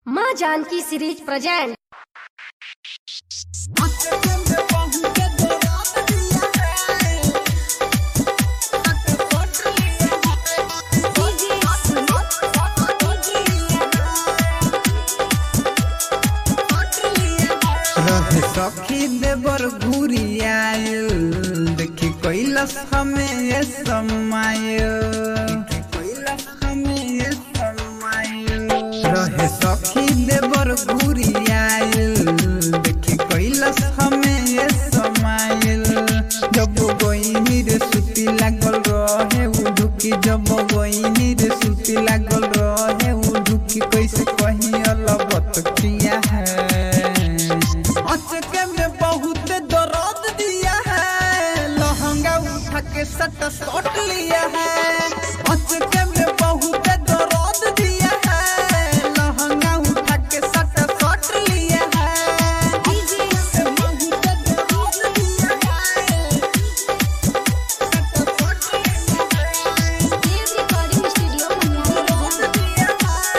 माँ Janaki series present रहे सखी देवर घूरी आयल देखी कैलस हमें ये समायल कैलस हमें ये समायल रहे सखी देवर घूरी आयल देखी कैलस हमें ये समायल जब गोइनी रे सुती लागल रहे उ ढुकी जब गोइनी रे सुती लागल रहे उ ढुकी कैसे कहीं अलबत किया है अचके में बहुत दर्द दिया है लहंगा उठा के सट सट लिया है अचके में बहुत दर्द दिया है लहंगा उठा के सट सट लिया है अचके में बहुत दर्द दिया है, सट सट लिया है। दर्द दिया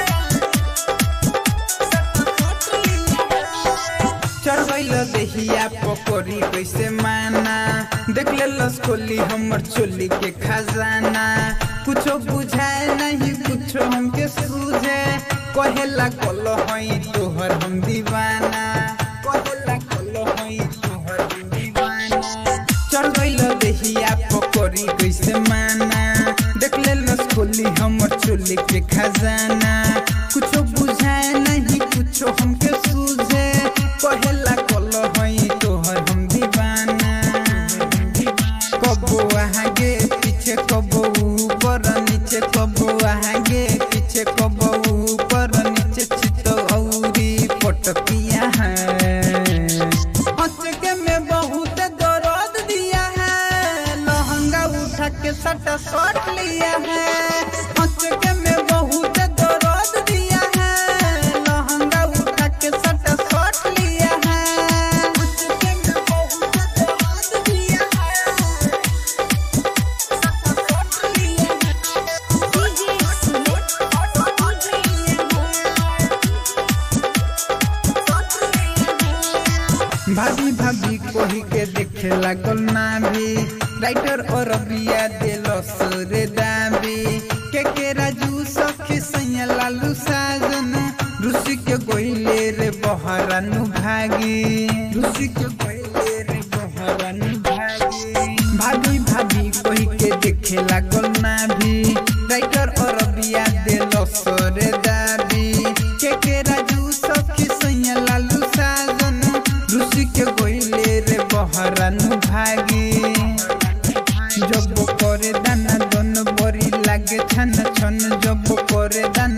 है, चढ़ल देहिया पकड़ी कैसे माना देख ले लसकोली हमर चोली के खजाना कुछो बुझाए नहीं कुछो हमके सूझे कहेला कलो हई तोहर हम दीवाना कहेला कलो हई तोहर हम दीवाना चढ़ गइल देहिया पकड़ी कैसे माना देख ले लसकोली हमर चोली के खजाना कुछो बुझाए नहीं कुछो हमके सूझे कहेला कलो हई तोहर हम दीवाना कबो आगे पीछे कबो ऊपर नीचे कबो आगे पीछे कबो ऊपर नीचे चित औरी पटकिया है अचके में बहुत दर्द दिया है लहंगा उठा के सट सट लिया है अचके में बहुत दर्द दिया है लहंगा उठा के सट सट लिया है अचके में बहुत दर्द दिया है सट सट लिया भाभी भाभी कोही के देखे लागल ना भी राइटर और बिया दिलस रे दाबी के के राजू सखी सैया लालू साजन ऋषि के गोइले रे बहरानु भागी ऋषि के गोइले रे बहरानु भागी भाभी भाभी कोही के देखे लागल ना भी राइटर और बिया दिलस रे दाबी के के राजू सखी सैया लालू साजन ऋषि के गोइले रे बहरानु भागी जब करे दाना दन बरी लागे छन छन जब करे दाना